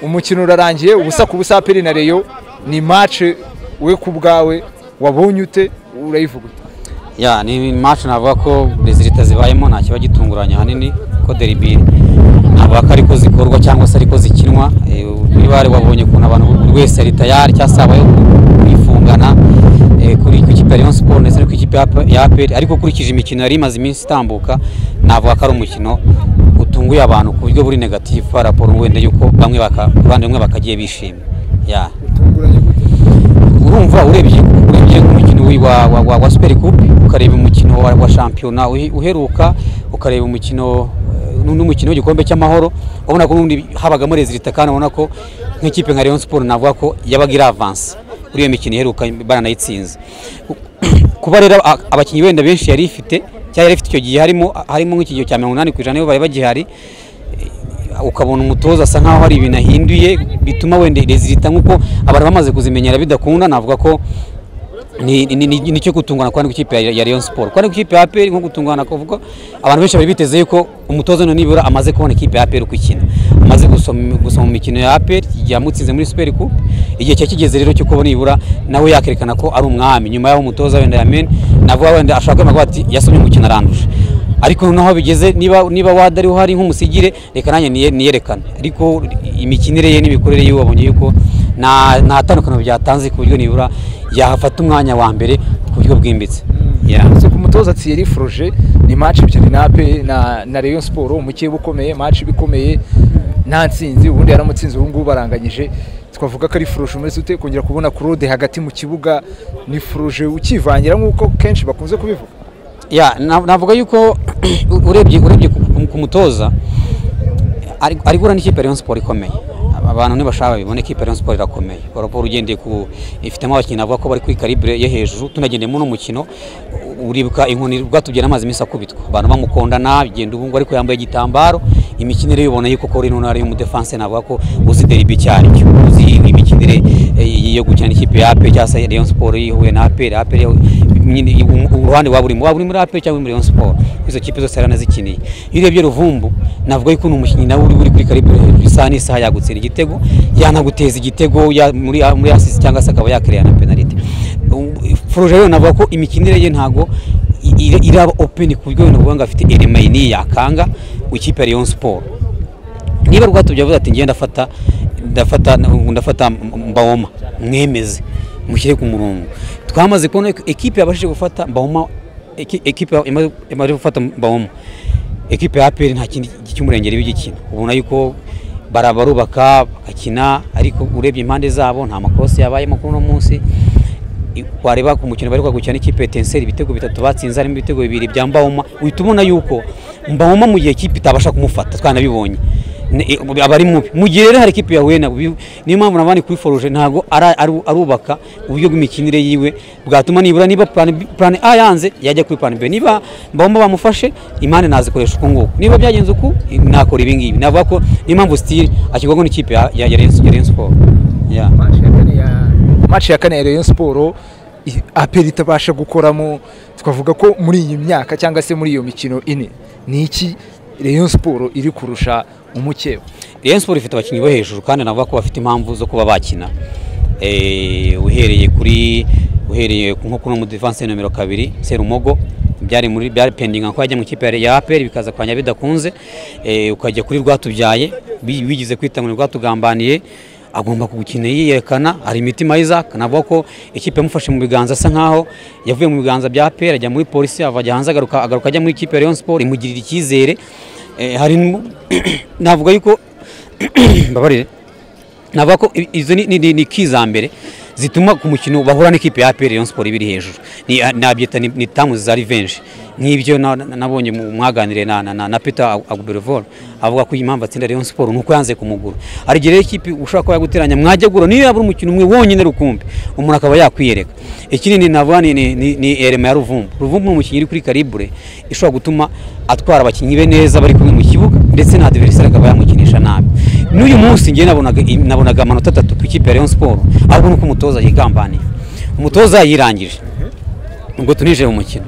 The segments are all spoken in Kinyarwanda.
umukino urarangiye ubusa ku busa peri na reyo ni mace we ku bwawe wabonye ute urayivuga ute ya ni mace navuga ko rezilita zibayemo nta kiba gitunguranye ahanini ko deribiri ntabwo ko ariko zikorwa cyangwa se ariko zikinwa niba wabonye ukuntu abantu buri wese ari tayari cyangwa se habayeho kwifungana kuri ku ikipe ya Rayon Sport ndetse no ku ikipe ya APR ariko ukurikije imikino yari imaze iminsi itambuka navuga ko ari umukino utunguye abantu ku buryo buri negatifu raporo wenda yuko bamwe abandi bamwe bakagiye bishimye ya urumva urebye urebye nk'umukino wa wa wa, wa Super Coupe ukareba umukino wa, wa shampiyona uheruka ukareba umukino n'umukino w'igikombe cy'amahoro ubona ko n'ubundi habagamo rezilita kandi ubona ko nk'ikipe nka Rayon Sport navuga ko yabaga iri avance kuri iyo mikino iheruka baranayitsinze kuba rero abakinnyi wenda benshi yari ifite cyangwa yari ifite icyo gihe harimo harimo nk'ikigero cya mirongo inani ku ijana nibo bari bagihari ukabona umutoza asa nkaho hari ibintu ahinduye bituma wenda rezilita nk'uko abantu bamaze kuzimenyera bidakunda navuga ko ni cyo gutungana kwandi ikipe ya Rayon Sport kwandi ikipe ya APR nko gutungana kuvuga abantu benshi bari biteze yuko umutoza nibura amaze kubona ikipe ya APR uko ikina amaze gusoma imikino ya APR yamutsinze muri Super Cup igihe cye kigeze rero cyo kubona nibura nawe yakerekana ko ari umwami nyuma yaho umutoza wenda yamen navuga wenda ashaka kwemera ati yasomye umukino aranduje ariko noneho bigeze niba niba wadari uhari nk'umusigire reka nanjye niyerekane ariko imikinire ye n'imikorere yiwe wabonye yuko nta tandukaniro byatanze ku buryo nibura yahafata umwanya wa mbere ku buryo bwimbitse si ku mutoza tsiyeri foroje ni maci ebyiri na ape na reyo siporo umukeba ukomeye maci bikomeye nta nsinzi ubundi yaramutsinze ubu ngubu baranganyije twavuga ko ari foroje umeze ute kongera kubona kurode hagati mu kibuga ni foroje ukivangira nk'uko kenshi bakunze kubivuga navuga yuko urebye urebye ku mutoza ari guhura n'ikipe ya reyo siporo ikomeye abantu ntibashaka babibona ikipe ya siporo irakomeye raporo ugendeye ku ifitemo abakinnyi navuga ko bari kuri karibure yo hejuru tunagendeyemo n'umukino uribuka inkoni rwatubye amazi iminsi akubitwa abantu bamukondana bigenda ubu ngubu ariko yambaye igitambaro imikinire yubona yuko kuri ino ntara y'umudefense navuga ko uzi deribi icyo ari cyo uzi imikinire yo gukina ikipe ya ape cyangwa se reyo siporo yihuye na aperi aperi uruhande waba urimo waba uri muri ape cyangwa muri reyo siporo izo kipe zose yaranazikiniye iyo urebye ruvumbu navuga yuko umukinnyi nawe uri kuri karibure hejuru isaha n'isaha yagutsira igitego yanaguteza igitego muri muri asisi cyangwa se akaba yakireya na penalite foroje rero navuga ko imikinire ye ntago iraba openi ku buryo wenda ngo afite elema yini yakanga ikipe ya Rayon Sport niba rwatubye avuze ati ngenda afata ndafata ndafata mbawoma mwemeze mushyire ku murongo twamaze kubona ekipe yabashije gufata mbawoma ekipe imaze gufata mbawoma ekipe ya APR nta kindi cy'umurengeri bigikina ubona yuko barabarubaka bakina ariko urebye impande zabo nta makosi yabayemo kuri uno munsi wareba ku mukino bari kwagukina n'ikipe ya Tenseri ibitego bitatu batsinze harimo ibitego bibiri bya Mbawoma uhita ubona yuko Mbawoma mu gihe ikipe itabasha kumufata twanabibonye abari mubi mu gihe rero hari ikipe ya Wena niyo mpamvu nabandi kuri Forge ntago arubaka uburyo bw'imikinire yiwe bwatuma nibura niba plan A yanze yajya kuri plan B niba bomba bamufashe imane nazikoresha uko nguko niba byagenze uko nakora ibi ngibi navuga ko niyo mpamvu Steel akigwaho n'ikipe ya ya Rayon Sport ya match ya kane ya Rayon Sport aperi itabasha gukoramo twavuga ko muri iyi myaka cyangwa se muri iyo mikino ine ni iki Rayon Sport iri kurusha umukeba Rayon Sport ifite abakinnyi bo hejuru kandi navuga ko bafite impamvu zo kuba bakina uhereye kuri uhereye nko kuri umudefanse nomero kabiri Serumogo byari muri byari pendinga ko yajya mu kipe ya APR bikaza kwanya bidakunze ukajya kuri rwatubyaye bigize kwita ngo rwatugambaniye agomba kugukina yiyerekana hari imitima Isaac navuga ko ikipe yamufashe mu biganza asa nkaho yavuye mu biganza bya APR ajya muri polisi avajya hanze agaruka agaruka ajya muri ikipe ya Rayon Sport imugirira icyizere hari navuga yuko babarire navuga ko izo ni ikizambere zituma ku mukino bahura n'ikipe ya APR Rayon Sport ibiri hejuru nabyita ni tamu za revenge nk'ibyo nabonye mwaganire na na na Peter Agubervol avuga ko impamvu atsinda Rayon Sport nuko yanze kumugura ari gihe ikipe ushaka ko yaguteranya mwajya gura niyo yabura umukino umwe wonyine rukumbi umuntu akaba yakwiyereka ikindi navuga ni ni Elema ya Ruvumbu Ruvumbu umukinnyi iri kuri Calibre ishobora gutuma atwara abakinnyi be neza bari kumwe mu kibuga ndetse na adversaire akaba yamukinisha nabi n'uyu munsi ngiye nabonaga nabonaga amanota atatu ku ikipe ya Rayon Sport ahubwo nuko umutoza yigambaniye umutoza yirangije ubwo tunije mu mukino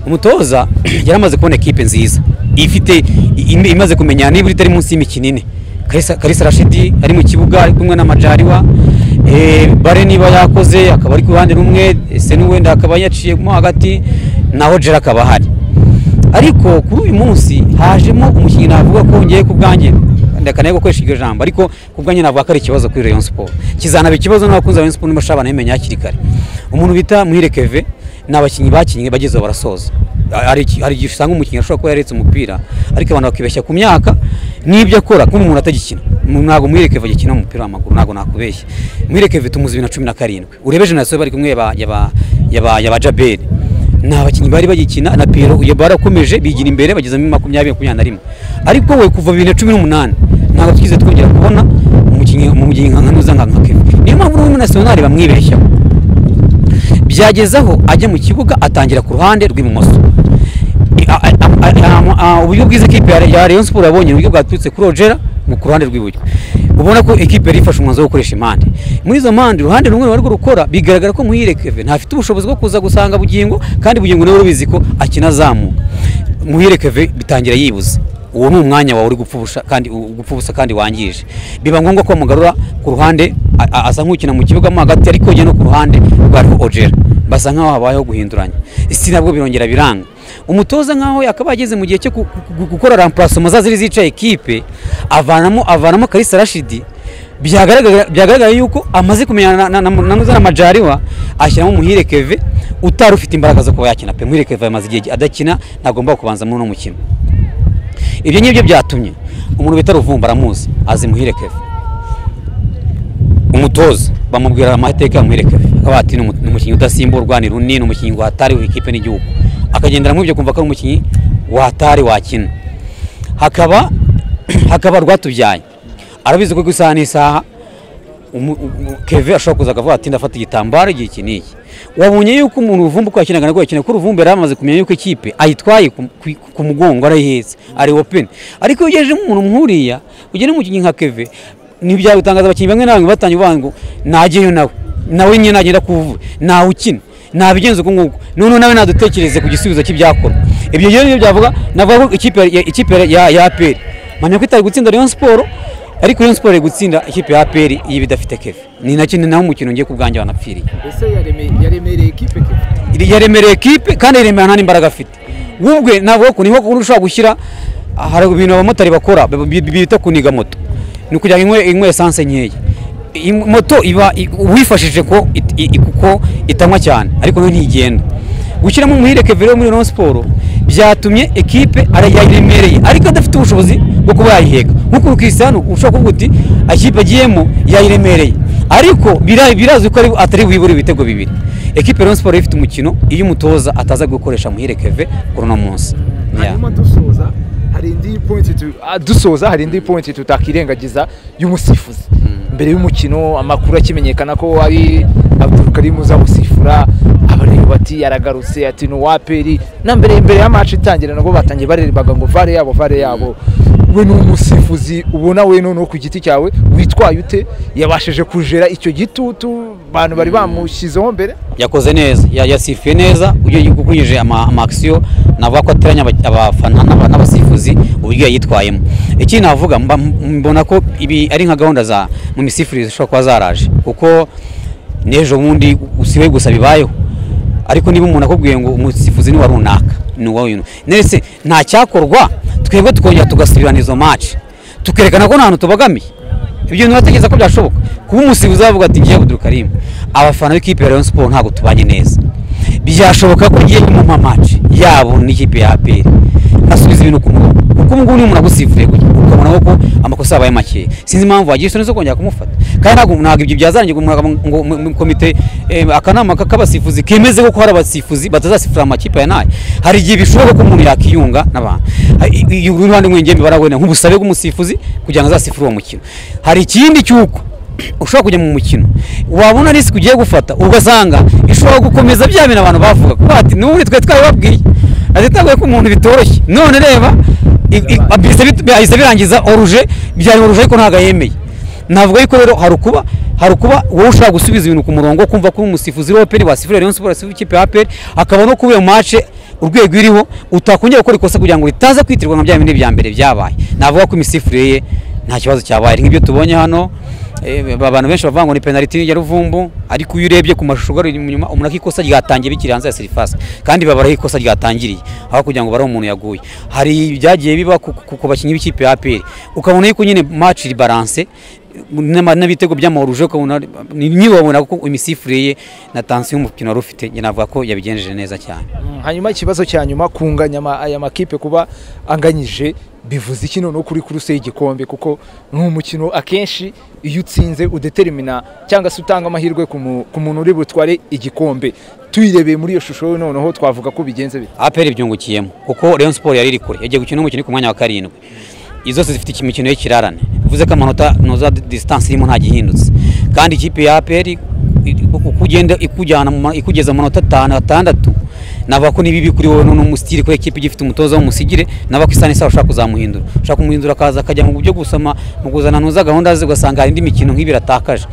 umutoza yari amaze kubona ekipe nziza ifite im- imaze kumenya niba itari munsi y'imikino ine Kalisa- kalisa rashidi ari mu kibuga ari kumwe na majariwa Eh, bare niba yakoze akaba ari ku ruhande rumwe ese n'uwenda akaba yaciyemo hagati naho jera akaba ahari ariko kuri uyu munsi hajemo umukinnyi navuga ko ngiye ku bwanjye ndakanaye gukoresha iryo jambo ariko ku bwanjye navuga ko ari ikibazo kuri Rayon Sport kizanaba ikibazo n'abakunzi ba Rayon Sport n'abashaka bamenya hakiri kare umuntu bita Muhire Keve ni abakinnyi bakinnye bageze barasoza hari iki- hari igihe usanga umukinnyi ashobora kuba yaretse umupira ariko abantu bakibeshya ku myaka n'ibyo akora kuko umuntu atagikina Mu- ntabwo Muhire Keve agikina umupira w'amaguru ntabwo nakubeshya Muhire Keve tumuzi bibiri na cumi na karindwi urebe generasiyo bari kumwe ya ba- ya ba- ya ba- ya ba Jaberi ni abakinnyi bari bagikina na Pierrot iyo barakomeje bigira imbere bagezemo makumyabiri makumyabiri na rimwe ariko we kuva bibiri na cumi n'umunani ntabwo twize twongera kubona umukinnyi mu mukinnyi nka nuza nka nka Kevin niyo mpamvu n'ubu muri nasiyonari bamwibeshyaho byagezaho ajya mu kibuga atangira ku ruhande rw'ibumoso A- a- a- a- a- uburyo bwiza ikipe ya ya Rayon Sport yabonye uburyo bwaturutse kuri Ogera mu ku ruhande rw'iburyo ubona ko ikipe yari ifashe umwanzuro wo gukoresha impande muri izo mpande uruhande rumwe barwo rukora bigaragara ko muhire Kevin ntafite ubushobozi bwo kuza gusanga bugingo kandi bugingo nawe rubizi ko akina azamuka muhire Kevin bitangira yibuza uwo ni umwanya wawe uri gupfa ubusa kandi u- gupfa ubusa kandi wangije biba ngombwa ko mugarura ku ruhande a- a- asa nk'ukina mu kibuga mo hagati ariko yogeye no ku ruhande rwariho Ogera basa nkaho habayeho guhinduranya isi nabwo birongera biranga umutoza nkaho akaba yageze mu gihe cyo gu- gu- gukora rampurasoma za ziri zica ekipe avanamo avanamo Kalisa Rashidi byagaragara byagaragara yuko amaze kumenyana na- na- na na Nuza na Majariwa ashyiramo Muhire Keve utari ufite imbaraga zo kuba yakina pe Muhire Keve amaze igihe adakina ntagomba kubanza muri uno mukino ibyo ngibyo byatumye umuntu bita Ruvumba aramuzi azi Muhire Keve umutoza bamubwira amateka yamuherekera akaba ati "Ni umu- ni umukinnyi udasimburwa ni runini ni umukinnyi watariwe ikipe n'igihugu akagendera muri ibyo kumva ko ari umukinnyi watari wakina hakaba hakaba rwatubyaye arabizi ko ku isaha n'isaha umu- umu- keve ashobora kuza akavuga ati ndafata igitambaro igihe iki n'iki wabonye yuko umuntu uvumba uko yakinaga nabwo yakina kuko uvumba yari amaze kumenya yuko ikipe ayitwaye ku- ku- ku mugongo arayihetse ari open ariko iyo ugejeje umuntu nk'uriya ugena umukinnyi nka keve ntibyaba bitangaza abakinnyi bamwe na bamwe batanye uvuga ngo nageyo nawe nawe nyine nagenda kuvuga ntawe ukina nabigenza uko nguko noneho nawe nadutekereze ku gisubizo cy'ibyakorwa ibyo rero niyo byavuga navuga ko ikipe ya- ikipe ya ya aperi menya ko itari gutsinda Rayon Sport ariko Rayon Sport iri gutsinda ikipe ya APR iyo bidafite Keve ni na kimwe naho umukino ngiye ku bwanjye wanapfiriye ese yaremereye ikipe ke iri yaremereye ekipe kandi yaremera nta n'imbaraga afite wubwe navuga ko niho kuba ushobora gushyira ah, hari ibintu abamotari bakora bi- bi- bita kuniga moto ni ukugira ngo inywe- inywe esanse nkeya Iyi moto iba i- uwifashije ko it- i- i- kuko itanywa cyane ariko nayo ntigenda gushyiramo umuhire Keve rero muri Rayon Sport byatumye ekipe ari- yayiremereye ariko adafite ubushobozi bwo kuba yayiheka nk'uko Cristiano ushobora kuvuga uti ikipe agiyemo yayiremereye ariko bira- birazwi ko ari- atari wibure ibitego bibiri ekipe Rayon Sport ifite umukino iyo umutoza ataza gukoresha muhire Keve kuri uno munsi Yeah. hanyuma dusoza hari indi pointi tu- ah, dusoza hari indi pointi tutakirengagiza y'umusifuzi mbere y'umukino amakuru akimenyekana ko ari abdurukarimu uza gusifura abareba bati yaragarutse ati ni uwaperi na mbere mbere ya match itangira nabwo batangiye bariribaga ngo vare yabo vare yabo we ni umusifuzi ubona we noneho ku giti cyawe witwaye ute yabashije kujera icyo gitutu abantu bari bamushyizeho mbere yakoze neza ya- yasifuye neza ugiye ukurikije ama amakisiyo navuga ko ateranya aba- abafana n'aba- n'abasifuzi uburyo yayitwayemo ikindi navuga mba- mbona ko ibi ari nka gahunda za mu misifurize zishobora kuba zaraje kuko n'ejo bundi usiwe gusa bibayeho ariko niba umuntu akubwiye ngo umusifuzi ni wa runaka ni uwa uyu ndetse nta cyakorwa twebwe tukongera tugasubirana izo match tukerekana ko nta hantu tubogamiye ibyo ntibatekereza ko byashoboka kuba umusifuzi wavuga ati ngiye abudurukarimu abafana b'ikipe ya Rayon Sport ntabwo tubanye neza byashoboka ko ngiye mu mamaci yabo n'ikipe ya APR asubiza ibintu ku murongo kuko ubu ngubu niyo umuntu agusifuriye gutya ukabona ko amakosa yabaye makeya sinzi impamvu wagira isoni zo kongera kumufata kandi ntabwo ntabwo ibyo byazarangira ngo mu- ngo mu- mu komite eh, akanama ka- k'abasifuzi kemeze ko hari abasifuzi batazasifura amakipe ya nayo hari igihe bishoboka ko umuntu yakiyunga n'abantu Ha- i- i- uruhande rw'ingembi barawena nk'ubusabe bw'umusifuzi kugira ngo azasifure uwo mukino hari ikindi cy'uko ushobora kujya mu mukino wabona risiki ugiye gufata ugasanga ishobora gukomeza bya bintu abantu bavuga kuko ati n'ubundi twe twabibabwiye azitagoye ko umuntu bitoroshye none reba i- i- bihise bit- bihise birangiza oruje byari oruje ariko ntabwo yemeye navuga yuko rero hari ukuba hari ukuba wowe ushaka gusubiza ibintu ku murongo kumva ko umusifuzi wa peri wasifura Rayon Sport wasifura ikipe ya peri akaba no kuba iyo match urwego iriho utakongera gukora ikosa kugira ngo ritaza kwitirwa nka bya bindi bya mbere byabaye navuga ko imisifurire ye nta kibazo cyabaye nk'ibyo tubonye hano eh, abantu benshi bavuga ngo ni penaliti ya ruvumbu ariko iyo urebye ku mashusho ugarura inyuma umuntu ikosa ryatangiriye bikiri hanze ya serivasi kandi babara aho ikosa ryatangiriye aho kugira ngo bare umuntu yaguye hari ibyagiye biba ku- ku ku bakinnyi b'ikipe ya APR ukabona yuko nyine match iri balance n'ama- n'ibitego by'amahoro ukabona nibabona kuko imisifurire ye na tansiyo y'umukino wari ufite njye navuga ko yabigenjeje neza cyane Mm, hanyuma ikibazo cya nyuma kunganya ama- aya makipe kuba anganyije bivuze iki noneho kuri kuruse y'igikombe kuko ni umukino akenshi iyo utsinze udetermina cyangwa se utanga amahirwe ku mu- ku muntu uri butware igikombe tuyirebeye muri iyo shusho noneho twavuga ko bigenze bite APR ibyungukiyemo kuko Rayon Sport yari iri kure yagiye gukina umukino uri ku mwanya wa karindwi izo zose zifite imikino y'ikirarane bivuze ko amanota noza distance irimo nta gihindutse kandi ikipe ya APR i- uko ugenda ikujyana mu ma- ikugeza mu manota atanu atandatu navuga ko nibibi kuri wowe n'umusitiri kubera ikipe igifite umutoza w'umusigire navuga ko isa n'isaha ushaka kuzamuhindura ushaka kumuhindura akaza akajya mu buryo gusama mu kuzana ntuza gahunda ze ugasanga hari indi mikino nk'ibiri atakaje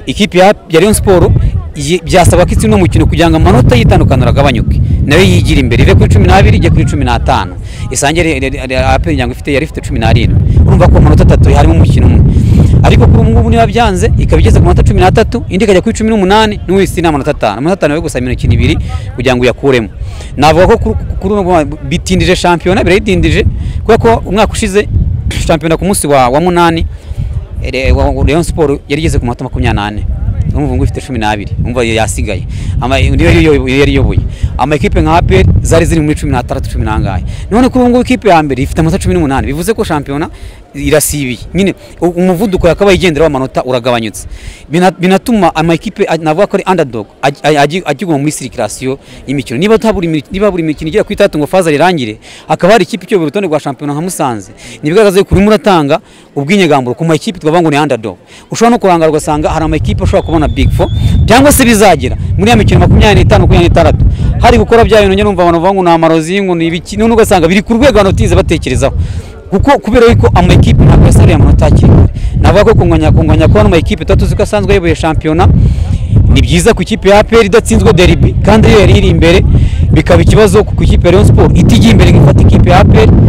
ikipe ya ya Rayon Sport Iyi- byasaba ko itsinda umukino kugira ngo amanota y'itandukaniro agabanyuke nayo yigira imbere ive kuri cumi n'abiri ijye kuri cumi n'atanu isange aperi nyango ifite yari ifite cumi n'arindwi urumva ko amanota atatu harimo umukino umwe ariko kuri ubu ngubu niba byanze ikaba igeze ku manota cumi n'atatu indi ikajya kuri cumi n'umunani n'ubu ifite n'amanota atanu amanota atanu yo gusa imikino ibiri kugira ngo uyakuremo navuga ko kuri- kuri ubu ngubu bitindije shampiyona birayidindije kubera ko umwaka ushize shampiyona ku munsi wa wa munani Re- wa- wa- Rayon Sport yari igeze ku manota makumyabiri n'ane urumva ngo ifite cumi n'abiri umva yasigaye Ama- niyo yari iyo- yari iyoboye amakipe nka APR zari ziri muri cumi n'atandatu cumi n'angahe none kuri ubu ngubu ikipe ya mbere ifite amanota cumi n'umunani bivuze ko shampiyona irasibiye nyine u- umuvuduko yakabaye igenderaho amanota uragabanyutse Bina- binatuma amakipe a- navuga ko ari underdog aj- aj- aji- akiguma muri sirikirasiyo y'imikino niba nta buri mi- niba buri mikino igera kuri itandatu ngo faza rirangire hakaba hari ikipe icyobora urutonde rwa shampiyona nka Musanze ntibigaragaza yuko urimo uratanga ubwinyegamburo ku makipe twavuga ngo ni underdog ushobora no kurangara ugasanga hari amakipe ashobora kubona big four cyangwa se bizagera muri ya mikino makumyabiri n'itanu makumyabiri n'itandatu hari gukora bya bintu nyine urumva abantu bavuga ngo ni amarozi ngo ni ibiki none ugasanga biri ku rwego abantu batigeze batekerezaho kuko kubera yuko amakipe ntabwo yasariye amanota hakiri kare navuga ko kunganya kunganya ko hano amakipe tuba tuzi ko asanzwe ayoboye shampiyona ni byiza ku ikipe ya APR idatsinzwe deribi kandi iyo yari iri imbere bikaba ikibazo ku ikipe ya Rayon Sport itigiye imbere nk'ifata ikipe ya APR